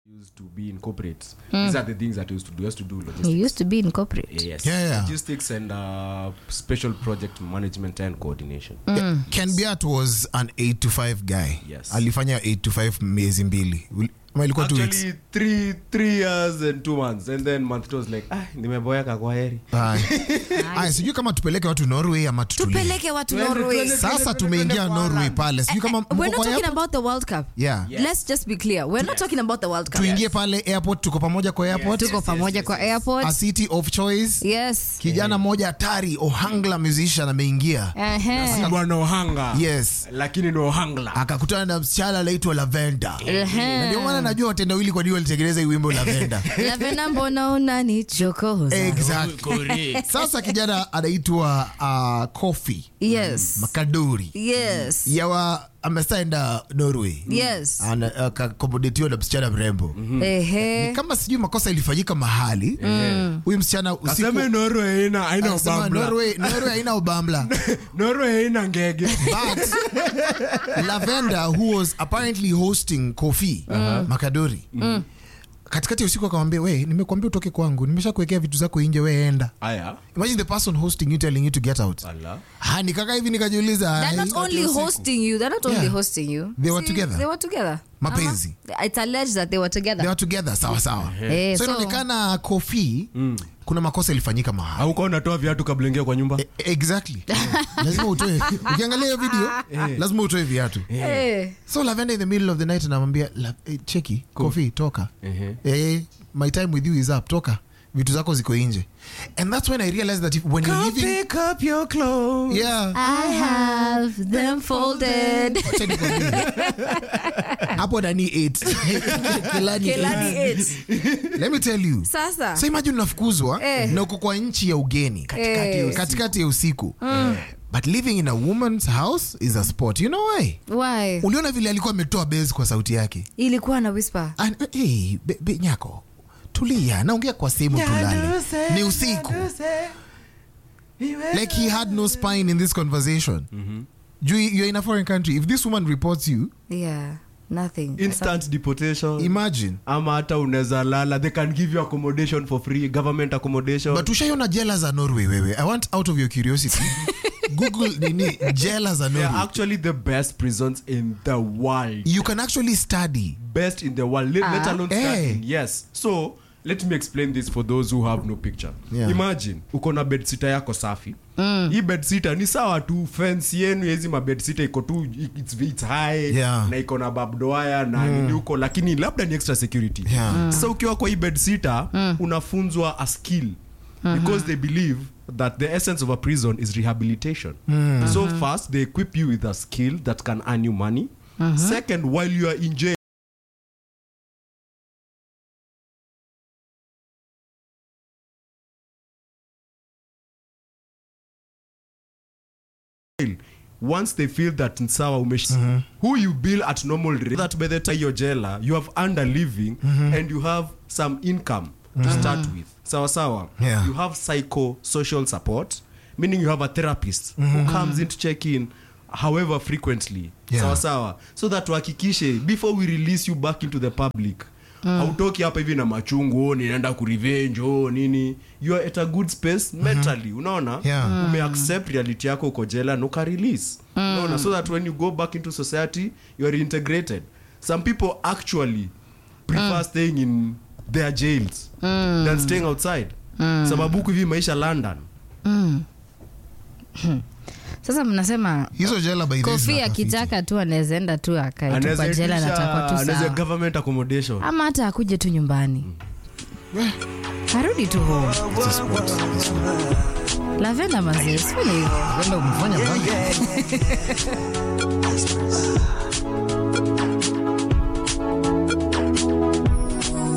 used to be in corporates. These are the things that I used to do. I used to do logistics. You used to be in corporate. Yes. Yeah, yeah. Logistics and uh, special project management and coordination. Ken Biat was an 8 to 5 guy. Yes. Alifanya 8 to 5 miezi mbili. Will- ama ilikuwa two weeks. Actually, three three years and two months, and then month two was like, ah, nimeboeka kwa heri. Aya. Aya, sijui kama tupeleke watu Norway ama tutulie. tupeleke watu Twende, norway twende, Sasa tumeingia Norway pale. Sijui kama Eh, we're mko not kwa talking airport? about the world cup Yeah. Yes. let's just be clear we're not talking about the world cup Tuingie pale airport, tuko pamoja kwa airport. tuko pamoja kwa airport A city of choice. yes Kijana mmoja hatari, Ohangla musician ameingia. Ehe. Si bwana Ohanga. Yes. Lakini ni Ohangla. akakutana na msichana anaitwa Lavenda. Ehe. Na ndio maana najua watendawili kwa nini walitengeneza hii wimbo Lavenda. lavena mbona unanichokoza exactly. Sasa kijana anaitwa uh, Kofi yes Makadori yes yawa amesaenda Norway yes Ana- akakomodetiwa na msichana mrembo ehe kama sijui makosa ilifanyika mahali huyu msichana usiku Aseme Norway haina haina Anasema ubambla. Norway Norway haina ubambla Norway haina ngege. but Lavenda who was apparently hosting Kofi Makadori katikati ya usiku akamwambia we nimekuambia utoke kwangu nimesha kuwekea vitu zako nje we enda Aya. imagine the person hosting you telling you to get out Ala. ha nikaka hivi nikajiuliza they're ai, not only hosting you they're not only Yeah. hosting you They were See, together. they were together Mapenzi. Uh-huh. it's alleged that they were together they were together sawa sawa Eh, so so- inaonekana kofi kuna makosa ilifanyika mahali Haukuwa unatoa viatu kabla ingia kwa nyumba? E- exactly lazima utoe ukiangalia hiyo video lazima utoe viatu Eh. so lavenda in the middle of the night anamwambia "La- eh, cheki kofi toka Ehe. eh, my time with you is up toka vitu zako ziko nje and that's when i realized that if, when you're living pick up your clothes. yeah I have them folded. Acha nikwambie. hapo nani 8 kilani Kelani eight. eight. let me tell you Sasa. so imagine unafukuzwa Eh. na uko kwa nchi ya ugeni katikati, Eh. katikati ya usiku but living in a woman's house is a sport you know why Why? uliona vile alikuwa ametoa base kwa sauti yake Ilikuwa na whisper. An, hey, be, be, nyako tulia naongea kwa simu tulale ni usiku like he had no spine in this conversation juu you're in a foreign country if this woman reports you Yeah. Nothing. Instant deportation. imagine ama hata unaweza lala they can give you accommodation for free government accommodation but ushaiona jela za norway wewe i want out of your curiosity google nini jela za they are norway actually the best prisons in the world you can actually study best in the world let, let Ah. alone Eh. starting yes so let me explain this for those who have no picture Yeah. imagine uko na bedsita yako safi hii bedsita ni sawa tu fence yenu yezi mabedsita iko tu it's, it's high Yeah. na iko na babdoaya na nini huko lakini labda ni extra security Yeah. sasa ukiwa kwa hii bedsita unafunzwa a skill because they believe that the essence of a prison is rehabilitation so first they equip you with a skill that can earn you money second while you are in jail once they feel that nsawa umesh who you bill at normal rate that by the time you're jailer you have earned a living and you have some income to start with sawa sawa Yeah. you have psycho social support meaning you have a therapist who comes in to check in however frequently Yeah. sawa sawa so that tuhakikishe before we release you back into the public hautoki hapa hivi na machungu oh, ninaenda kurevenge oh, nini you are at a good space mentally unaona Yeah. umeaccept reality yako uko jela na ukarelease unaona so that when you go back into society you are integrated some people actually prefer staying in their jails than staying outside sababu huku hivi maisha london Sasa mnasema hizo jela by the way kofi zinatafiti. akitaka tu anaweza enda tu akaitupa Anaweza jela na itisha- atakuwa tu anaweza sawa government accommodation ama hata akuje tu nyumbani arudi tu home It's a sport. It's a sport. lavenda mazee sifanye hivyo Kwenda kumfanya bana.